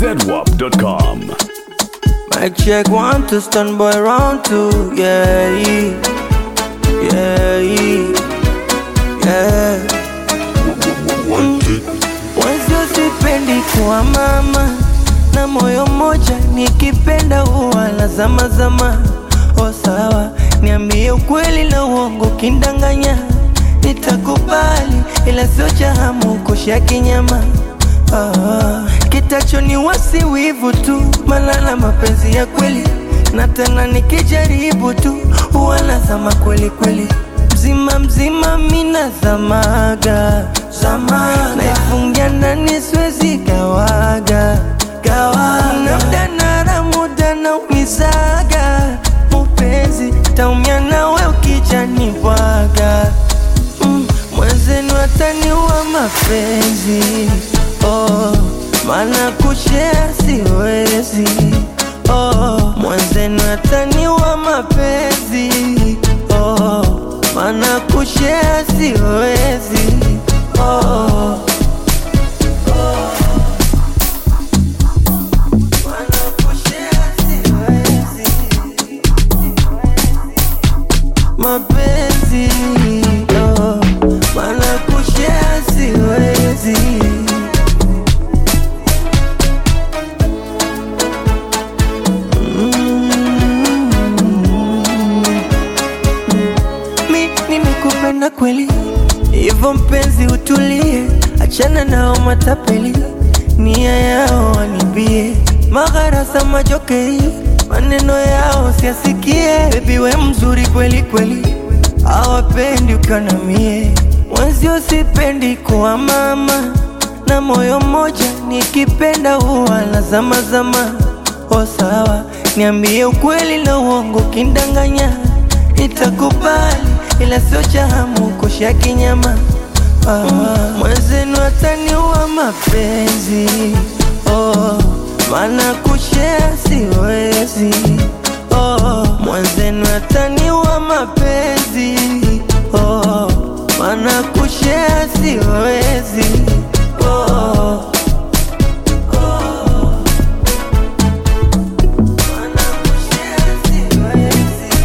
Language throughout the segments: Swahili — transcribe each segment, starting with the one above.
zedwap.com. Mic check one to stand by round two, yeah, yeah, yeah. Mwenzio sipendi kuwa mama na moyo mmoja, nikipenda huwa na zama zama. O sawa, niambie ukweli na uongo, kindanganya nitakubali, ila sio cha hamu kusha kinyama. Ah, kitacho ni wasi wivu tu, malala mapenzi ya kweli, na tena nikijaribu tu huwa nazama kweli kweli, mzima mzima mina zamaga zamaga, naifungia ndani siwezi gawaga gawaga, na muda nara muda na umizaga mupenzi, taumia nawe ukijani bwaga mm, mwenzenu ataniua mapenzi oh, maana kushea siwezi oh, mwenzenu ataniua mapenzi oh, maana kushea siwezi oh, maana kushare siwezi. mapenzi oh, maana kushare siwezi mi nimekupenda kweli, hivyo mpenzi utulie, achana nao matapeli, nia yao wanibie, magharasa majokei, maneno yao siasikie. Bebi we mzuri kweli kweli, hawapendi ukiwa na mie, mwenzio sipendi kuwa mama na moyo mmoja, nikipenda huwa na zama zama. O sawa, niambie ukweli na uongo, kindanganya nitakubali, ila sio cha hamu kusha kinyama. Ah, mwenzenu ataniua mapenzi oh, maana kushare siwezi oh, mwenzenu ataniua mapenzi oh, maana kushare siwezi oh, maana kushare siwezi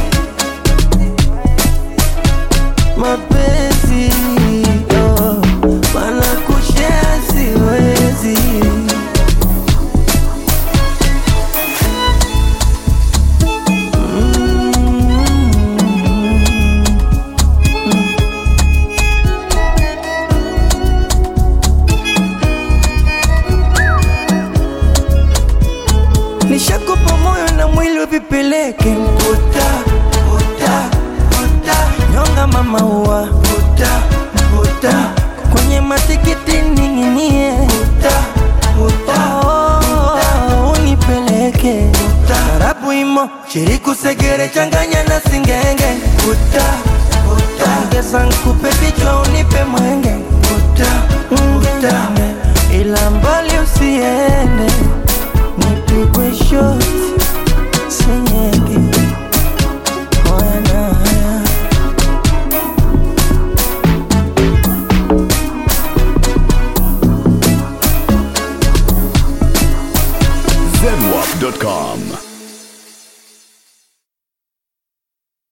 mapenzi oh, maana kushare siwezi Nishakupa moyo na mwili vipeleke mputa puta puta nyonga mama ua puta puta kwenye matikiti ning'inie puta puta oh, unipeleke puta tarabu imo shiriku segere changanya na singenge puta puta ongeza nkupe vichwa unipe mwenge puta puta ila mbali usiende nipigwe shoti senye